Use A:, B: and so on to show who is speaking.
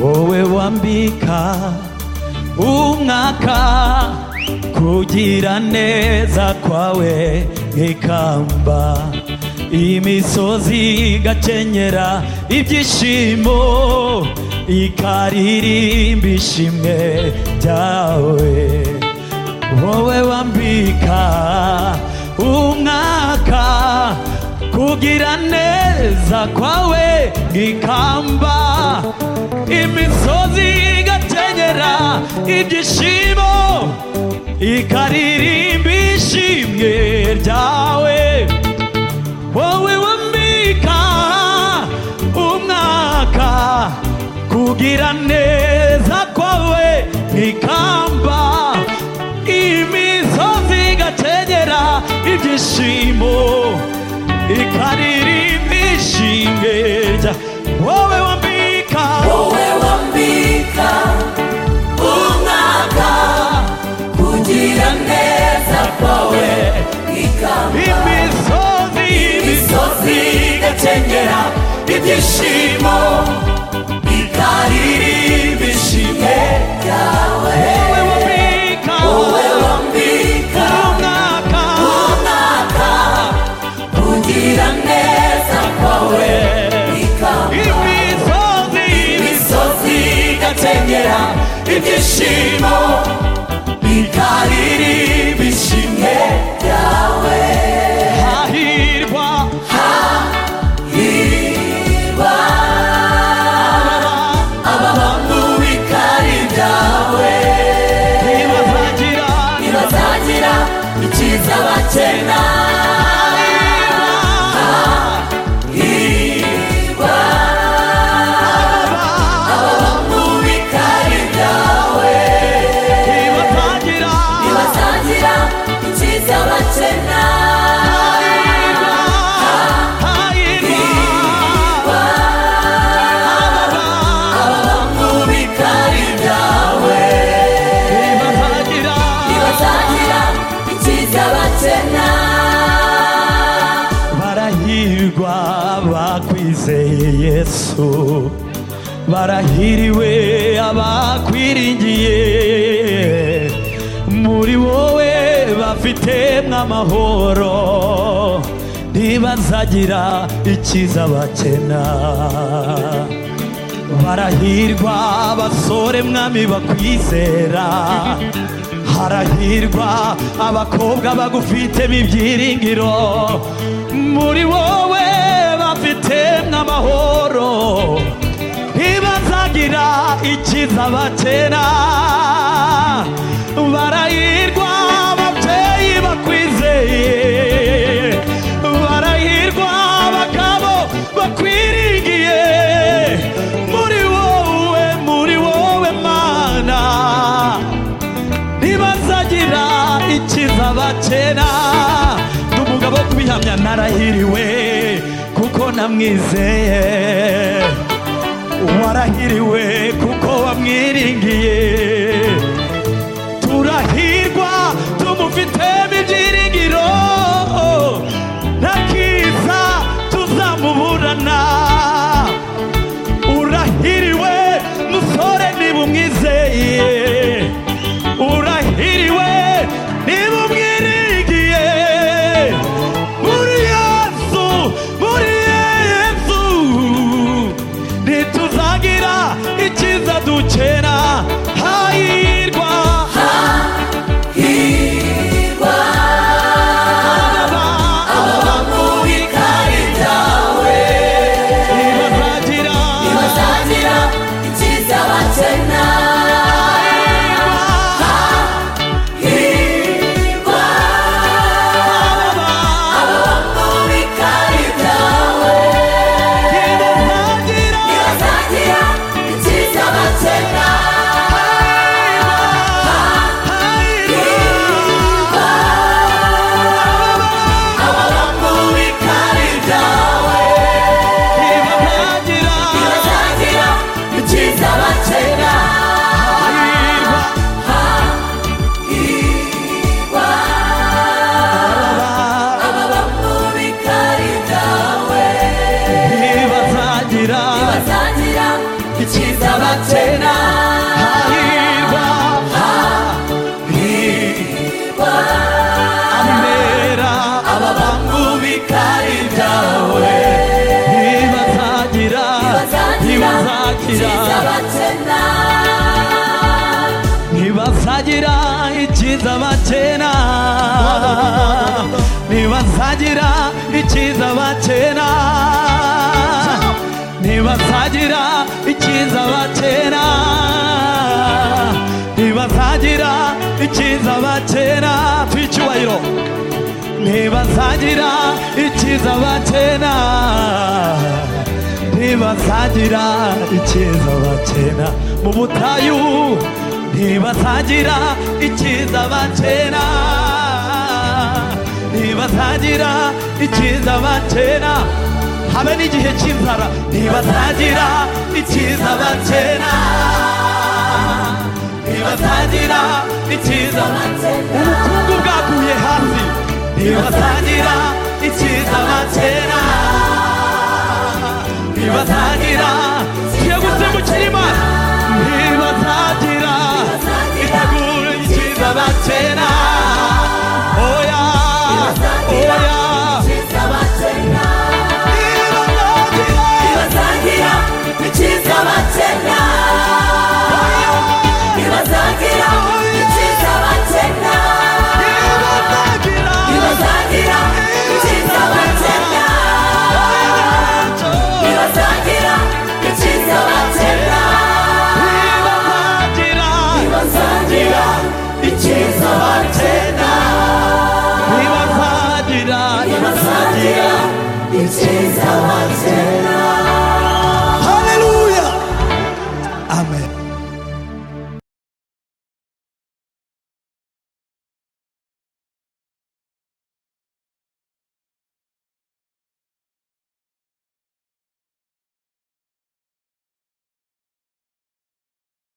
A: wowe wambika umwaka kugira neza kwawe nk'ikamba imisozi igakenyera ibyishimo ikaririmba ishimwe ryawe wowe wambika umwaka kugira neza kwawe nk'ikamba imisozi igakenyera ibyishimo ikaririmba ishimwe ryawe wowe wambika umwaka kugira neza kwawe nk'ikamba imisozi igakenyera ibyishimo ikaririmba ishimwe rya wowe wambika
B: wowe wambika umwaka kugira neza kwawe ikamba
A: imisozi
B: imisozi igakenyera ibyishimo ikaririmba ishimwe ryawe
A: wowe wambika
B: wowe wambika
A: umwaka
B: umwaka kugira neza kwawe ikamba
A: imisozi
B: imisozi igakenyera ibyishimo ikaririmba ishimwe ryawe
A: hahirwa
B: hirwa aba bantu bikari byawe
A: ntibazagira
B: ntibazagira icyiza bakena hirwa aba bantu bikari byawe
A: ntibazagira
B: ntibazagira icyiza bakena
A: hahirwa
B: mubitari byawe
A: ntibazagira
B: ntibazagira icyiza bakena
A: barahirwa bakwizeye yesu barahiriwe abakwiringiye muri wowe bafitemo amahoro ntibazagira ikiza bakena barahirwa abasore mwami bakwizera harahirwa abakobwa bagufitemo ibyiringiro muri wowe bafitemo amahoro ntibazagira ikiza bakena barahirwa ababyeyi bakwizeye barahirwa abagabo bakwiringiye muri wowe muri wowe mana ntibazagira ikiza bakena ndi umugabo wo kubihamya narahiriwe kuko namwizeye warahiriwe kuko wamwiringiye turahirwa tumufitemo ibyiringiro ntakiza tuzamuburana urahiriwe musore niba umwizeye urahiriwe niba umwirigiye muri yesu muri yesu ntituzagira ikiza dukena hahirwa
B: hirwa
A: haba
B: aba mubitari byawe
A: ntibazagira
B: ntibazagira icyiza bakena hirwa aba mubitari byawe
A: ntibazagira
B: ntibazagira icyiza bakena
A: hahirwa
B: aba mubitari byawe
A: ntibazagira
B: ntibazagira icyiza bakena
A: hahirwa
B: aba bamubikari byawe
A: ntibazagira
B: ntibazagira 끝이 사바테나
A: 하일과 아메라
B: 아바밤부비 카리다웨
A: 니바타지라 니바타지라
B: 지사바테나
A: 니바타지라 이치사마체나 니바타지라 이치사마체나 니바타지라 이치사마체나 니바타지라 이치사마체나 뒤치와이로 니바타지라 이치사마체나 네가 사지라 이치사와체나 모모타유 네가 사지라 이치사와체나 네가 사지라 이치사와체나 하면이지 해친사라 네가 사지라 이치사와체나 네가 사지라 이치사와체나 우무쿠구가 구예하시 네가 사지라 이치사와체나 네가 사지라 지하고 쌤을 치리만 네가 사지라 이타굴 지사바체나 오야 오야
B: 지사바테나
A: 네가 사지라
B: 이와사기라 미친 사바체나 이와사기라 미친 사바체나
A: 네가
B: 이와사기라 미친 사바체나
A: 사지라
B: 이와사기라 미친 사바체나
A: 네가 사지라
B: 이와사기라 미친 사바체나
A: 네가 사지라
B: 이와사기라 미친 사바체나